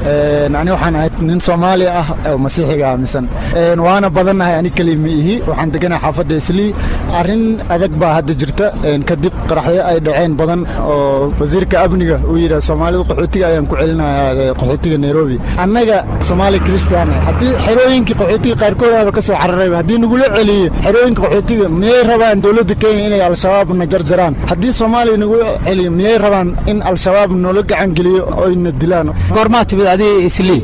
ani waxaan ahay nin soomaali ah oo masiixiga aaminsan waana badannahay ani keliya ma ihi waxaan deganahay xaafadda islii arrin adag baa hadda jirta kadib qaraxyo ay dhaceen badan oo wasiirka amniga uu yidhaha soomaalida qaxootiga ayaan ku celinayaa qaxootiga nairobi annaga soomaali kristian haddii xerooyinkii qaxootiga qaarkoodaaba ka soo cararayba haddii nagula celiyo xerooyinka qaxootiga miyay rabaan dowladda kenya inay al-shabaabna jarjaraan haddii soomaaliya nagula celiyo miyay rabaan in al-shabaab noola gacan geliyo oyna dilaan goormaa timid adiga islii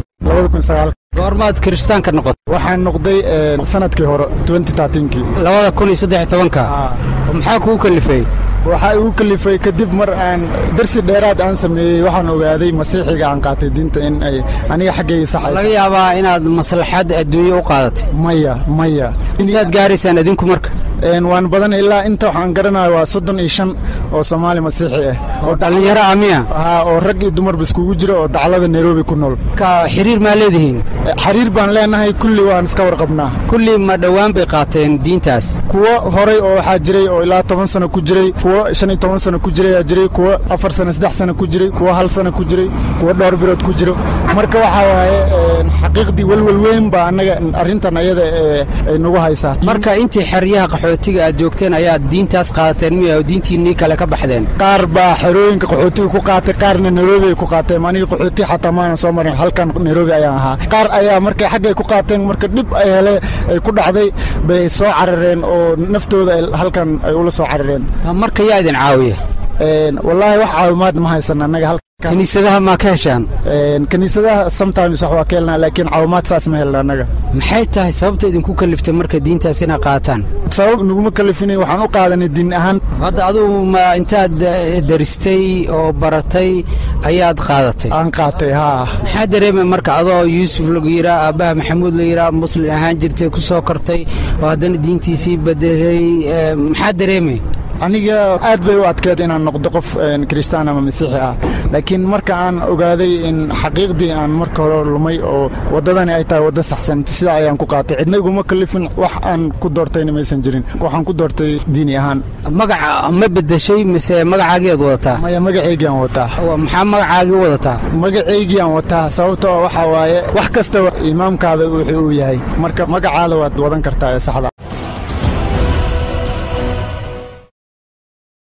goormaad kiristaanka noqotay waxaan noqday sanadkii hore kii labada kun iyo saddex tobanka maxaa kugu kalifay waxaa igu kalifay kadib mar aan darsi dheeraad aan sameeyey waxaan ogaaday masiixiga aan qaatay diinta in ay aniga xaggayga saxay laga yaabaa inaad maslaxad adduunye u qaadatay maya maya saad gaaraysaan adinku marka waan badan ilaa inta waxaan garanayo waa soddon iyo shan oo soomaali masiixi ah oo dhallinyaro ah miya oo rag iyo dumarba iskugu jira oo daclada nairobi ku nool ka xiriir maa leedihiin xiriir baan leenahay kulli waan iska warqabnaa kulli ma dhowaan bay qaateen diintaas kuwo horay oo waxaa jiray oo ilaa toban sano ku jiray kuwo shan iyo toban sano ku jirayaa jiray kuwo afar sano saddex sano ku jiray kuwo hal sano ku jiray kuwo dhowr bilood ku jiro marka waxaa waaye xaqiiqdii welwel weyn baa annaga arrintan ayada ay nagu haysaa marka intii xeryaha qaxootiga aad joogteen ayaad diintaas qaadateen miya oo diintiinnii kale ka baxdeen qaar baa xerooyinka qaxootiga ku qaatay qaarna nairobi ay ku qaateen aniga qaxooti xataa maanan soo marin halkan nairobi ayaan ahaa qaar ayaa markay xaggay ku qaateen marka dhib ay hele ay ku dhacday bay soo carareen oo naftooda halkan ay ula soo carareen marka yaa idin caawiya wallaahi wax caawimaad ma haysan annaga kiniisadaha maa ka heshaan kiniisadaha sometimes wax waa ka helnaa laakiin caawimaad saas ma helna annaga maxay tahay sababta idinku kaliftay marka diintaas inaad qaataan sabab naguma kalifinay waxaan u qaadanay diin ahaan hadda adugu ma intaad daristay oo baratay ayaad qaadatay aan qaatay haa maxaa dareemay marka adoo yuusuf lagu yidhaa aabbaha maxamuud la yidhaa muslim ahaan jirtay ku soo kortay oo haddana diintiisii bedelay maxaa dareemay aniga aad bay u adkeed inaan noqdo qof kiristaan ama masiixi ah laakiin marka aan ogaaday in xaqiiqdii aan marka hore lumay oo waddadani ay tahay wadda saxsan sidaa ayaan ku qaatay cidna iguma kalifin wax aan ku doortayna maysan jirin waxaan ku doortay diini ahaan magaca ma bedeshay mise magacaagiiad wadataa maya magacaygii aan wataa maxaa magacaagii wadataa magacaygii aan wataa sababtoo waxaa waaye wax kasta imaamkaada wuxuu uu yahay marka magacaada waad wadan kartaa ee saxda